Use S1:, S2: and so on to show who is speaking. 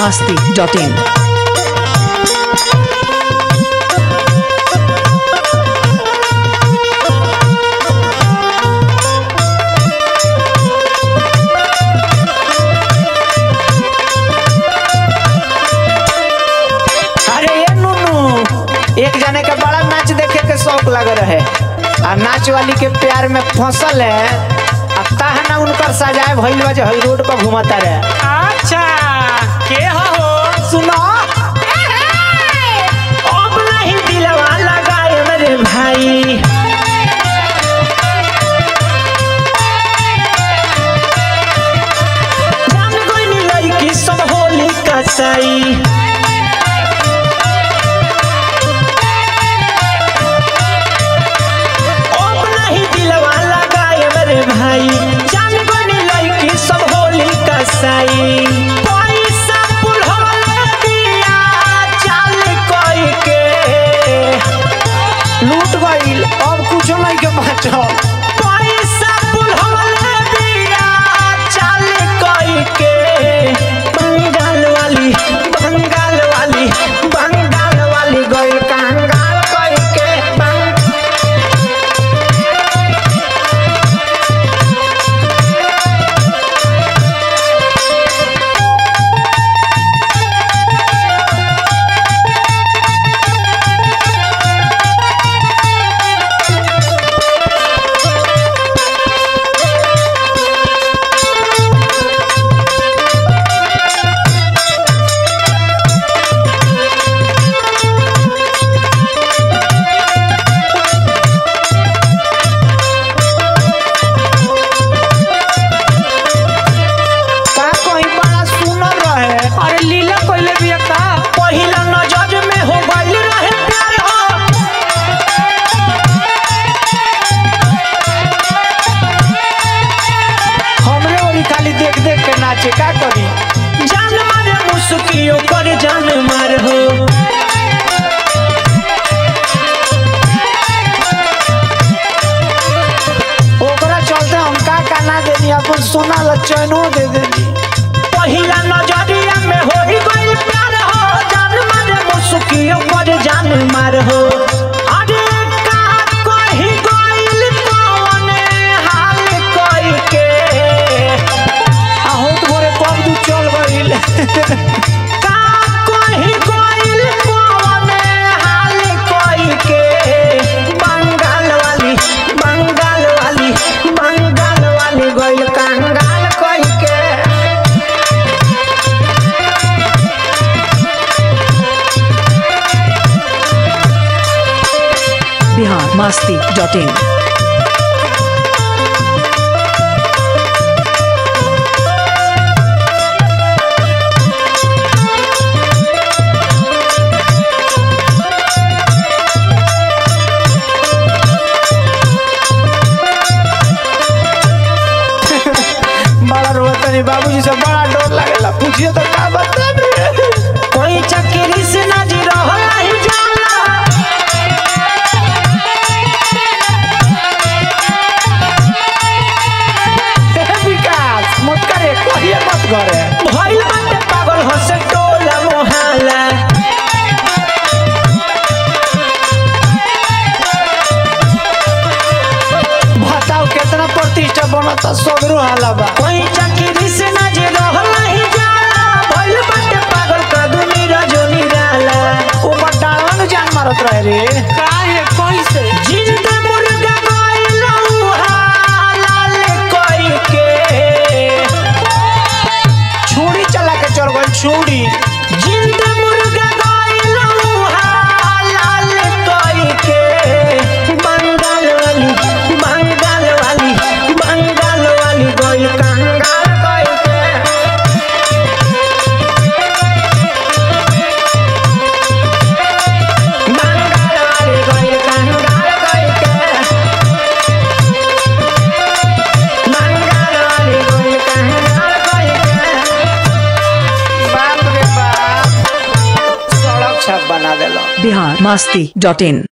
S1: masti.in.
S2: अरे ये नुनू एक जने के बड़ा नाच देखे के शौक लग रहे आ नाच वाली के प्यार में फसल है आ ताहना उनकर सजाए भइल बा जे हई रोड पर घुमता रहे
S3: अच्छा के हो
S2: सुनो अब नहीं दिलवा लगाए मेरे भाई जान गइनी लड़की सब होली कसाई अब नहीं दिलवा लगाए मेरे भाई जान गइनी लड़की सब होली कसाई पैसा पुलहले दिया चाल कोई के लूट गइल अब कुछो नहीं के बचल पैसा पुलहले दिया चाल कोई के बंगाल वाली बंगाल वाली बंगाल वाली गइल कंगाल कोई के बंगाल का कहीं बड़ा सुनल रहे
S3: अरे लीला कोइले बिया का
S2: पहिला नजर में हो गइल रहे प्यार हो हमरे ओरी खाली देख देख के नाचे का करी जान मारे मुस्कियो कर जान मार हो ओकरा चलते हम का का ना देनी अपन सोना ला चैनो दे देनी पहिला नजरिया में हो ही गइल प्यार हो जान मारे मुस्कियो कर जान मार हो अरे का कही गइल कौने हाल कई के आ होत भोरे कब दू चल गइल का कही गइल कौने हाल कई के बंगाल वाली बंगाल वाली बंगाल वाली गइल कंगाल कई के
S1: Bihar masti.in.
S2: बड़ा रोतनी बाबूजी से बड़ा डर लागेला पूछिए तो का बताबे कोई चक्री से ना जी रहला ही जाला हे विकास मत करे कहिए मत करे भइल बाटे पागल हसे टोला मोहल्ला बताओ कितना प्रतिष्ठा बनता सगरो हाला बा कोई चक्री से ना जे रहला ही जाला भइल बाटे पागल का दुनिया जोनी रहला ऊपर डालवा नु जान मारत रहे रे
S3: काहे कैसे
S2: जिंदा मुर्गा गइल लाल कोई के छुरी चला के चल गइल छुरी जिंदा मुर्गा गइल लाल कोई के बंगाल वाली बंगाल वाली बंगाल वाली गइल कंगाल कोई के बंगाल वाली गइल कंगाल कोई के बंगाल वाली गइल कंगाल कोई के बाप रे बाप सड़क छाप बना देलो
S1: Bihar masti.in.